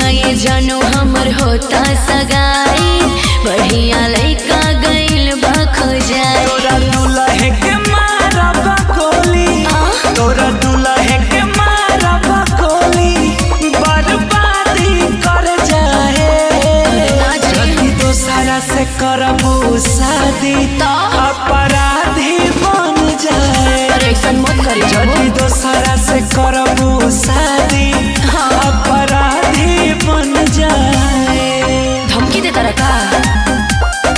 ये जानू हमर होता सगाई बढ़िया लइका गइल बा खोजाई तोरा दुल्हे के मारब गोली तोरा दुल्हे के मारब गोली बर्बादी कर जाए जल्दी दोसरा से करबू शादी तो? अपराधी बन जाए अरे ऐसा मत करी जल्दी दोसरा से करबू शादी हाँ। अपराधी बन जाए धमकी देता रहा का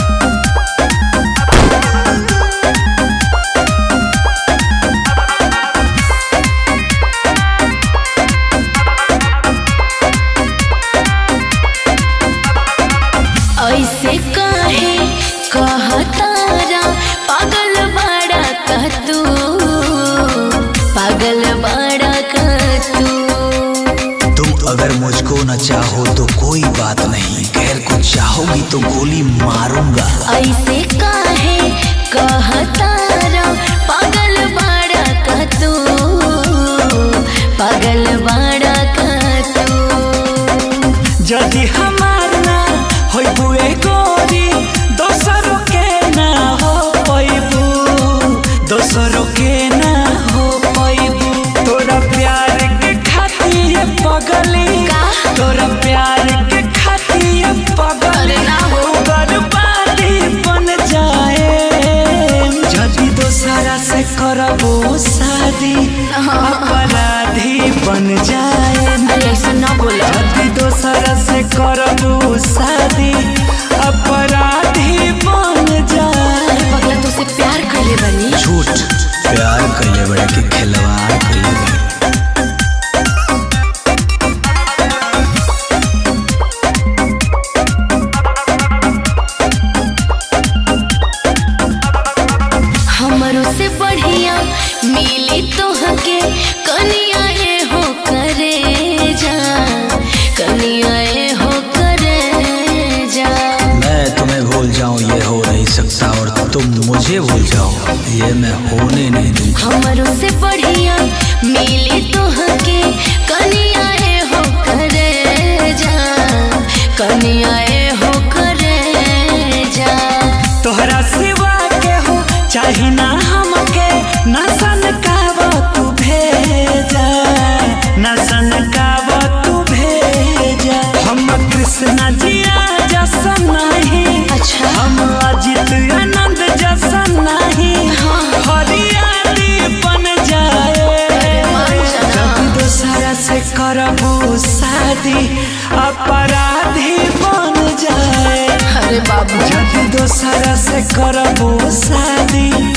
ऐसे काहे कहतारा पागल बड़ा का तू पागल बड़ा का तू तुम अगर मुझको न चाहो तो कोई बात नहीं गैर को चाहोगी तो गोली मारूंगा ऐसे काहे कहतारा पागल बड़ा का तू पागल बड़ा का तू जदि हमार ना होइबू ए गोरी दोसरों के ना हो पैबू दोसरों के ना हो पैबू तोरा प्यार के खातिर पगली का? तोरा प्यार के खातिर पगली अरे ना हो। बर्बादी बन जाए जदि दोसरा से करबो शादी अपराधी बन जाए अरे ऐसा ना बोला जल्दी दोसरा से करबू शादी अपराधी बन जाए पगला तुझसे प्यार करले बनी झूठ प्यार कैले बड़े के खिलवाड़ कैले बड़े हमरो से बढ़िया मिली तोहके कनिया ए हो करे जा कनिया ए हो करे जा मैं तुम्हें भूल जाऊं ये हो नहीं सकता और तुम मुझे भूल जाओ ये मैं होने नहीं दूंगा हमरो से बढ़िया मिली तोहके कनिया ए हो करे जा कनिया ए हो करे जा तोहरा सिवा के हो चाही ना हमके ना सन कावा तू भेजा ना सन कावा तू भेजा हम कृष्णा जिया जसन नहीं अच्छा। हम अजित आनंद जसन नहीं हरियाली बन जाए मान जाना। जब दोसरा से करबू शादी अपराधी बन जाए अरे बाबू जब दोसरा से करबू शादी